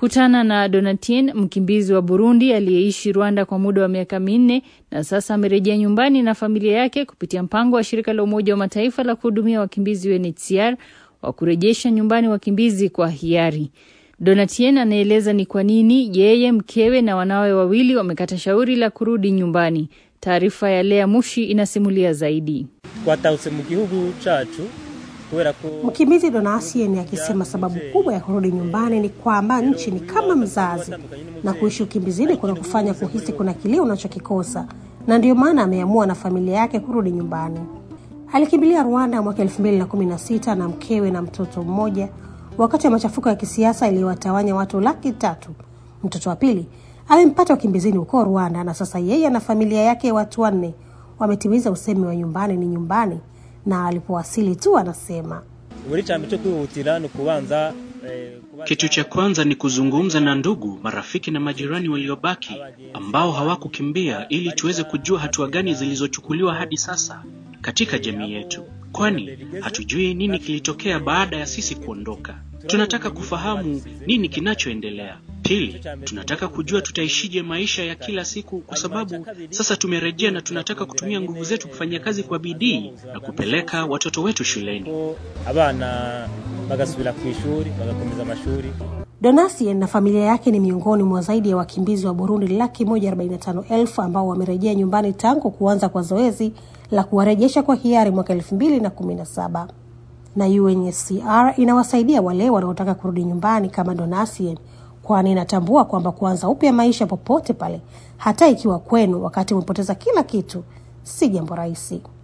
Kutana na Donatien, mkimbizi wa Burundi aliyeishi Rwanda kwa muda wa miaka minne na sasa amerejea nyumbani na familia yake kupitia mpango wa shirika la Umoja wa Mataifa la kuhudumia wakimbizi UNHCR wa kurejesha nyumbani wakimbizi kwa hiari. Donatien anaeleza ni kwa nini yeye, mkewe na wanawe wawili wamekata shauri la kurudi nyumbani. Taarifa ya Lea Mushi inasimulia zaidi. twatahutse mu gihugu cacu kubera ko Mkimbizi Donasien akisema sababu kubwa ya kurudi nyumbani ni kwamba nchi ni kama mzazi na kuishi ukimbizini kuna kufanya kuhisi kuna kilio unachokikosa, na ndiyo maana ameamua na familia yake kurudi nyumbani. Alikimbilia Rwanda mwaka 2016 na mkewe na mtoto mmoja wakati wa machafuko ya kisiasa iliyowatawanya watu laki tatu. Mtoto wa pili amempata ukimbizini huko Rwanda, na sasa yeye na familia yake watu wanne wametimiza usemi wa nyumbani ni nyumbani, na alipowasili tu anasema buri cyane cyo kwihutira ni ukubanza eh, kubanza- Kitu cha kwanza ni kuzungumza na ndugu, marafiki na majirani waliobaki ambao hawakukimbia ili tuweze kujua hatua gani zilizochukuliwa hadi sasa katika jamii yetu, kwani hatujui nini kilitokea baada ya sisi kuondoka. Tunataka kufahamu nini kinachoendelea. Pili, tunataka kujua tutaishije maisha ya kila siku, kwa sababu sasa tumerejea na tunataka kutumia nguvu zetu kufanya kazi kwa bidii na kupeleka watoto wetu shuleni. ko abana bagasubira ku ishuri bagakomeza amashuri Donasien na familia yake ni miongoni mwa zaidi ya wakimbizi wa Burundi laki moja arobaini na tano elfu ambao wamerejea nyumbani tangu kuanza kwa zoezi la kuwarejesha kwa hiari mwaka elfu mbili na kumi na saba na UNHCR inawasaidia wale wanaotaka kurudi nyumbani kama Donasien, kwani inatambua kwamba kuanza upya maisha popote pale, hata ikiwa kwenu wakati umepoteza kila kitu, si jambo rahisi.